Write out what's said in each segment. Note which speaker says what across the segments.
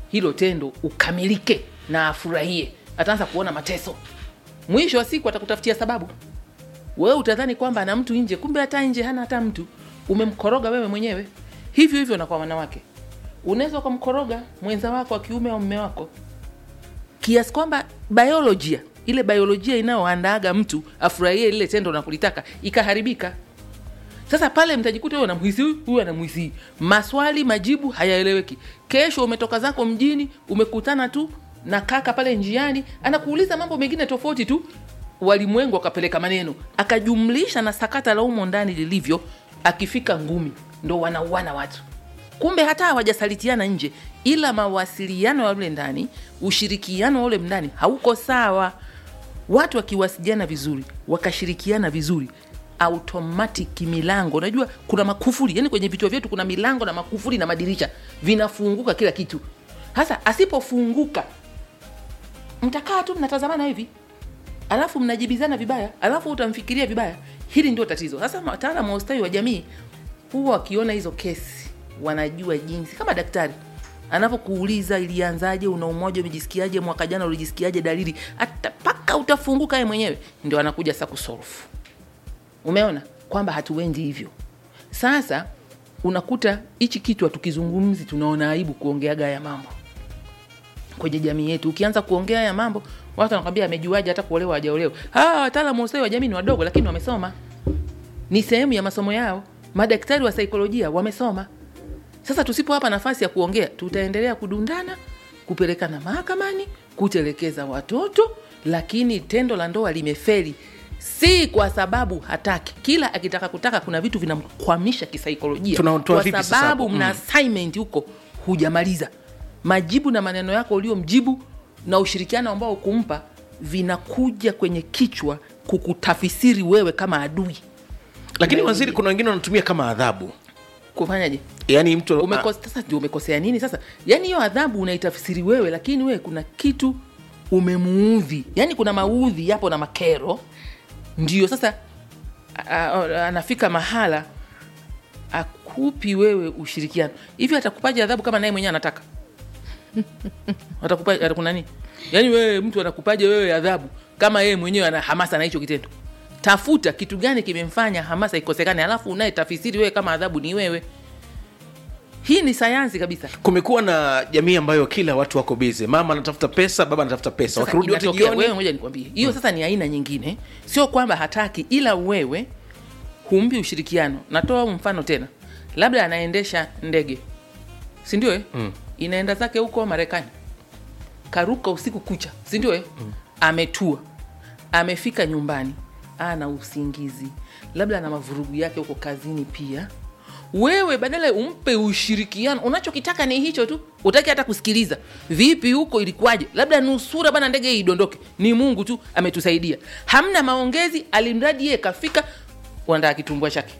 Speaker 1: hilo tendo ukamilike na afurahie ataanza kuona mateso mwisho wa siku atakutafutia sababu wewe utadhani kwamba ana mtu nje kumbe hata nje hana hata mtu umemkoroga wewe mwenyewe hivyo hivyo na kwa wanawake unaweza ukamkoroga mwenza wako wa kiume au mme wako kiasi kwamba biolojia ile biolojia inayoandaaga mtu afurahie lile tendo na kulitaka ikaharibika sasa pale mtajikuta huyu anamhisi huyu huyu anamhisi hii. maswali majibu hayaeleweki kesho umetoka zako mjini umekutana tu na kaka pale njiani anakuuliza mambo mengine tofauti tu walimwengu akapeleka maneno akajumlisha na sakata la umo ndani lilivyo akifika ngumi ndo wanauana watu kumbe hata hawajasalitiana nje ila mawasiliano ya ule ndani ushirikiano wa ule ndani hauko sawa watu wakiwasiliana vizuri wakashirikiana vizuri automatic milango unajua kuna makufuri yani kwenye vichwa vyetu kuna milango na makufuri na madirisha vinafunguka kila kitu hasa asipofunguka mtakaa tu mnatazamana hivi alafu mnajibizana vibaya alafu utamfikiria vibaya hili ndio tatizo sasa wataalamu wa ustawi wa jamii huwa wakiona hizo kesi wanajua jinsi kama daktari anavyokuuliza ilianzaje una umoja umejisikiaje mwaka jana ulijisikiaje dalili hata mpaka utafunguka ye mwenyewe ndio anakuja sasa kusolve umeona kwamba hatuendi hivyo sasa unakuta hichi kitu hatukizungumzi tunaona aibu kuongeaga haya mambo kwenye jamii yetu ukianza kuongea haya mambo watu wanakwambia amejuaje hata kuolewa hajaolewa hawa wataalamu wa ustawi wa jamii ni wadogo lakini wamesoma ni sehemu ya masomo yao madaktari wa saikolojia wamesoma sasa tusipowapa nafasi ya kuongea tutaendelea kudundana kupelekana mahakamani kutelekeza watoto lakini tendo la ndoa limeferi si kwa sababu hataki kila akitaka kutaka kuna vitu vinamkwamisha kisaikolojia
Speaker 2: Tunatoa
Speaker 1: kwa
Speaker 2: vipi sasa
Speaker 1: sababu
Speaker 2: hapo?
Speaker 1: mna
Speaker 2: Mm.
Speaker 1: assignment huko hujamaliza majibu na maneno yako uliomjibu na ushirikiano ambao kumpa vinakuja kwenye kichwa kukutafisiri wewe kama adui
Speaker 2: lakini
Speaker 1: Ume-
Speaker 2: waziri kuna wengine wanatumia kama adhabu
Speaker 1: kufanyaje
Speaker 2: yaani mtu
Speaker 1: Umekos- sasa ndio umekosea nini sasa yaani hiyo adhabu unaitafsiri wewe lakini wewe kuna kitu umemuudhi yaani kuna maudhi yapo na makero ndio sasa a- a- anafika mahala akupi wewe ushirikiano hivi atakupaje adhabu kama naye mwenyewe anataka atakupa atakuna nini yaani wewe mtu anakupaje wewe adhabu kama yeye mwenyewe ana hamasa na hicho kitendo tafuta kitu gani kimemfanya hamasa ikosekane alafu unaye tafisiri wewe kama adhabu ni wewe hii ni sayansi kabisa
Speaker 2: kumekuwa na jamii ambayo kila watu wako bize mama anatafuta pesa baba anatafuta pesa
Speaker 1: Sasa
Speaker 2: wakirudi wote
Speaker 1: inatokea- wewe
Speaker 2: jioni
Speaker 1: ngoja nikwambie hiyo sasa ni aina nyingine sio kwamba hataki ila wewe humpi ushirikiano natoa huu mfano tena labda anaendesha ndege sindio eh? mm. inaenda zake huko marekani karuka usiku kucha sindio eh? mm. ametua amefika nyumbani ana usingizi labda ana mavurugu yake huko kazini pia wewe badala umpe ushirikiano unachokitaka ni hicho tu utaki hata kusikiliza vipi huko ilikuwaje labda nusura bana ndege hii idondoke ni mungu tu ametusaidia hamna maongezi alimradi yeye kafika wandaa kitumbua chake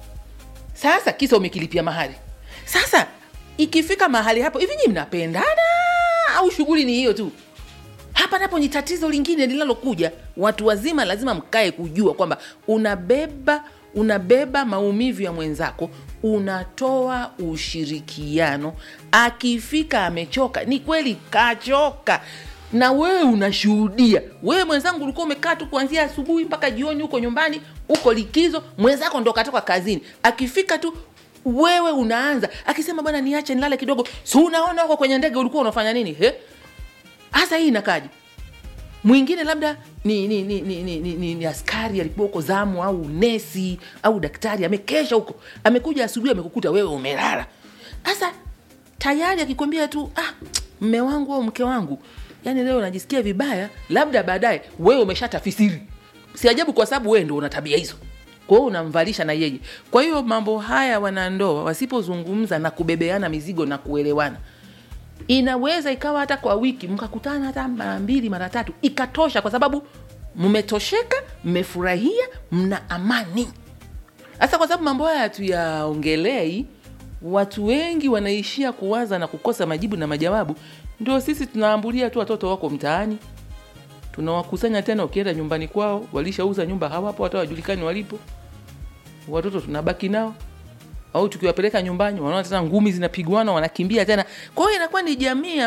Speaker 1: sasa kisa umekilipia mahali sasa ikifika mahali hapo hivi nyi mnapendana au shughuli ni hiyo tu hapa napo ni tatizo lingine linalokuja watu wazima lazima mkae kujua kwamba unabeba unabeba maumivu ya mwenzako unatoa ushirikiano akifika amechoka ni kweli kachoka na wewe unashuhudia wewe mwenzangu ulikuwa umekaa tu kuanzia asubuhi mpaka jioni huko nyumbani huko likizo mwenzako ndo katoka kazini akifika tu wewe unaanza akisema bwana niache nilale kidogo si unaona huko kwenye ndege ulikuwa unafanya nini he hasa hii inakaji mwingine labda ni ni, ni, ni, ni, ni, ni, ni askari alikuwa huko zamu au nesi au daktari amekesha huko amekuja asubuhi amekukuta wewe umelala sasa tayari akikwambia tu ah, mme wangu au mke wangu yani leo najisikia vibaya labda baadaye wewe umeshatafisiri si ajabu kwa sababu wewe ndo una tabia hizo kwa hiyo unamvalisha na yeye kwa hiyo mambo haya wanandoa wasipozungumza na kubebeana mizigo na kuelewana inaweza ikawa hata kwa wiki mkakutana hata mara mbili mara tatu ikatosha kwa sababu mmetosheka mmefurahia mna amani sasa kwa sababu mambo haya hatuyaongelei watu wengi wanaishia kuwaza na kukosa majibu na majawabu ndio sisi tunaambulia tu watoto wako mtaani tunawakusanya tena ukienda nyumbani kwao walishauza nyumba hawapo hata wajulikani walipo watoto tunabaki nao au tukiwapeleka nyumbani wanaona tena ngumi zinapigwana wanakimbia tena kwa hiyo inakuwa ni jamii